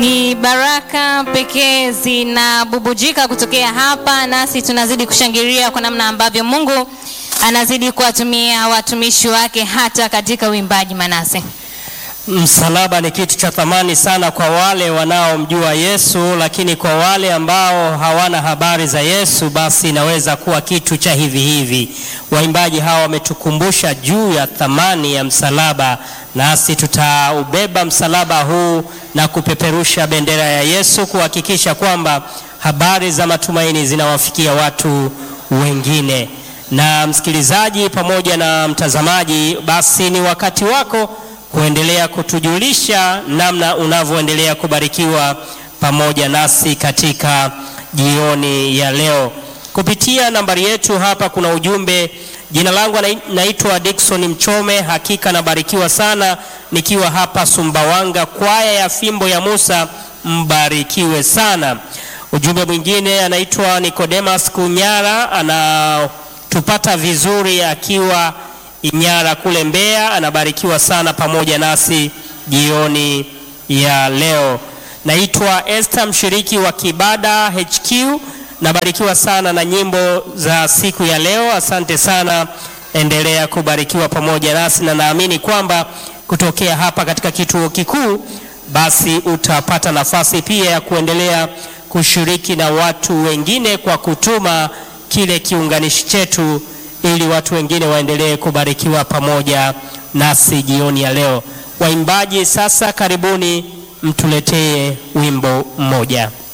Ni baraka pekee zinabubujika kutokea hapa, nasi tunazidi kushangilia kwa namna ambavyo Mungu anazidi kuwatumia watumishi wake hata katika uimbaji. Manase, Msalaba ni kitu cha thamani sana kwa wale wanaomjua Yesu, lakini kwa wale ambao hawana habari za Yesu, basi inaweza kuwa kitu cha hivi hivi. Waimbaji hawa wametukumbusha juu ya thamani ya msalaba, nasi tutaubeba msalaba huu na kupeperusha bendera ya Yesu, kuhakikisha kwamba habari za matumaini zinawafikia watu wengine. Na msikilizaji pamoja na mtazamaji, basi ni wakati wako kuendelea kutujulisha namna unavyoendelea kubarikiwa pamoja nasi katika jioni ya leo kupitia nambari yetu hapa. Kuna ujumbe. Jina langu naitwa Dickson Mchome, hakika nabarikiwa sana nikiwa hapa Sumbawanga, kwaya ya fimbo ya Musa, mbarikiwe sana. Ujumbe mwingine anaitwa Nicodemus Kunyara, anatupata vizuri akiwa Inyara kule Mbeya, anabarikiwa sana pamoja nasi jioni ya leo. Naitwa Esther, mshiriki wa Kibada HQ, nabarikiwa sana na nyimbo za siku ya leo. Asante sana, endelea kubarikiwa pamoja nasi, na naamini kwamba kutokea hapa katika kituo kikuu, basi utapata nafasi pia ya kuendelea kushiriki na watu wengine kwa kutuma kile kiunganishi chetu ili watu wengine waendelee kubarikiwa pamoja nasi jioni ya leo. Waimbaji sasa, karibuni mtuletee wimbo mmoja.